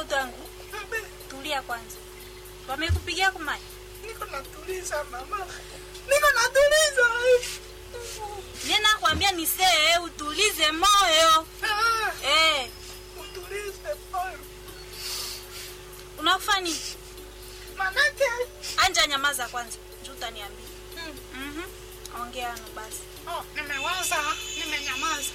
mtoto wangu Abe, tulia kwanza wamekupigia kumai niko natuliza mama, niko natuliza. mie nakwambia nisee utulize moyo Ah, eh, utulize moyo, unakufa nini manake anja nyamaza kwanza juu utaniambia mm, mm ongea no basi oh, nimewaza, nimenyamaza,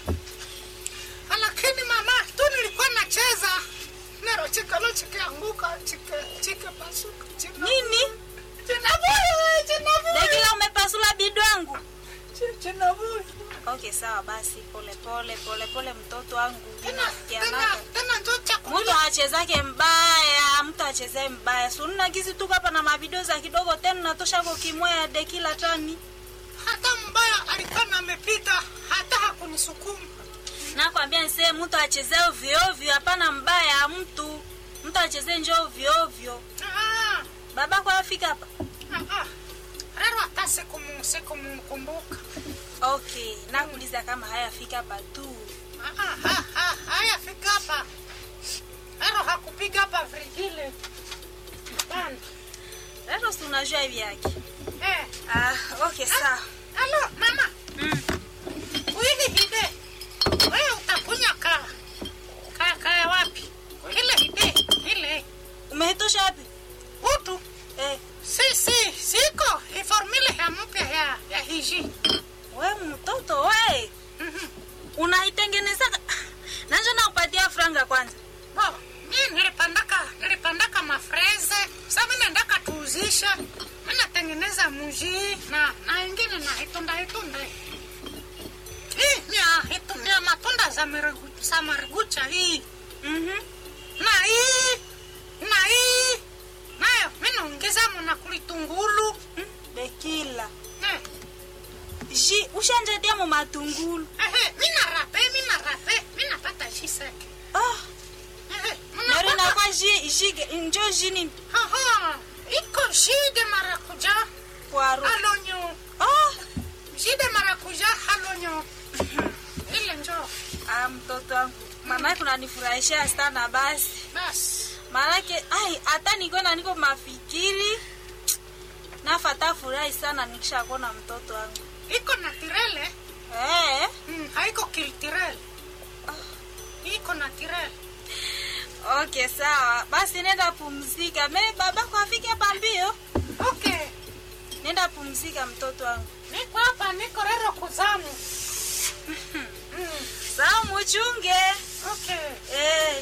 lakini mama tu nilikuwa nacheza nero chikalo chikianguka chike chike pasuka china nini chinavuye chinavuye dekila umepasula bidu wangu Chi- chinavuye okay sawa basi pole pole pole pole mtoto wangu tena tena vinafikianaka tena njo mtu chakula achezake mbaya mtu achezee mbaya sununa gizi tuko hapa na mavideo za kidogo tena natosha kokimwea dekila tani hata mbaya alikuwa namepita hata hakunisukuma nakwambia nisee mtu achezee ovyoovyo hapana mbaya mtu mtu achezee njo ovyoovyo Ah, babako afika hapa ah, ah. rero hata sikumu- sikumkumbuka okay nakuuliza kama hayafika hapa tu Ah, ah, ah, ah, haya fika hapa rero hakupiga hapa vrigile Hapana. lero si unajua hivi yake eh. ah, okay sawa alo mama mm. kuili hide wewe utakunya ka ka kaya wapi ile hide ile umeitosha wapi utu eh, si si siko iformile ya mpya ya ya hiji we mtoto we Mhm. unaitengeneza nanjo nakupatia franga kwanza Bo, mi nilipandaka nilipandaka mafreze sa mi naendaka tuuzisha mi natengeneza muji na na ingine na itunda itunda hii ni ya itu- ni ya matunda za marigu- za marigucha hii mm-hmm. na hii na hii nayo mi naongeza muna kulitungulu bekila eh, ji ushanjetia mu matungulu ehe, mi narape mi narape mi napata jiseke ah, Ehe, nari mnapata- nakwa ji ji njo ji nini Aha, iko shide marakuja kwaro halonyo ah, shide marakuja halonyo ile njo ah, mtoto wangu maanake unanifurahisha sana basi basi maanake ai hata nikiona niko mafikiri nafata furahi sana nikishakuona mtoto wangu iko natirele eh, mm, haiko kiltirele iko natirele okay sawa basi nenda pumzika me babako afike hapa mbio okay nenda pumzika mtoto wangu niko hapa niko rero kuzamu mm, sawa muchunge okay eh.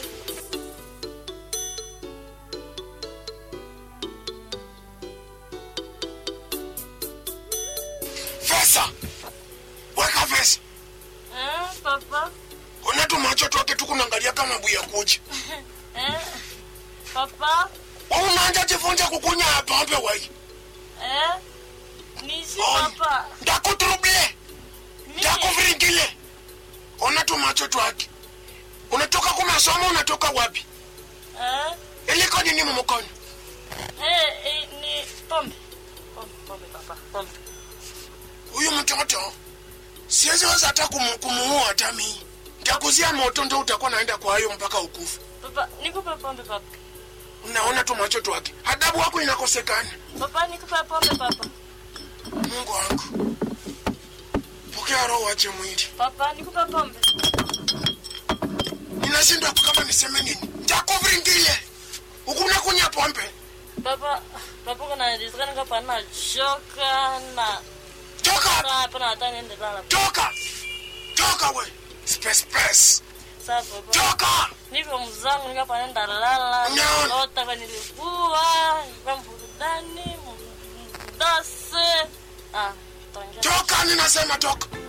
Vesa, weka vesa. Eh, papa. Unetu macho twake tukunaangalia kama buya kuja. Eh, papa. Unaanja jifunza kukunya pombe wai. Eh, nisi Oi. papa. Ndakuturubie, Mimi. ndakuviringile. Unetu macho twake. Unatoka kumasomo unatoka wapi? Eh, Iliko nini mumukono? eh, eh, ni pombe. Pombe, pombe papa. Pombe. Huyu mtoto siwezi weza hata kumu, kumuua hata mimi. Nitakuzia moto ndo utakuwa naenda kwa hayo mpaka ukufu. Papa, nikupe pombe papa. Unaona tu macho twake. Adabu wako inakosekana. Papa, nikupe pombe papa. Mungu wangu. Pokea roho wache mwili. Papa, nikupe pombe. ninashindwa kama niseme nini ntakuviringile ukuna kunya pombe Papa, papa kuna rizikani kapa na shoka na toka na hapa na hata niende lala. toka toka we space space Sasa papa. toka Niko mzangu nikapa nenda lala. No. Lota kwa nilikuwa, kwa burudani, mdase. Ah, tongea. toka ninasema toka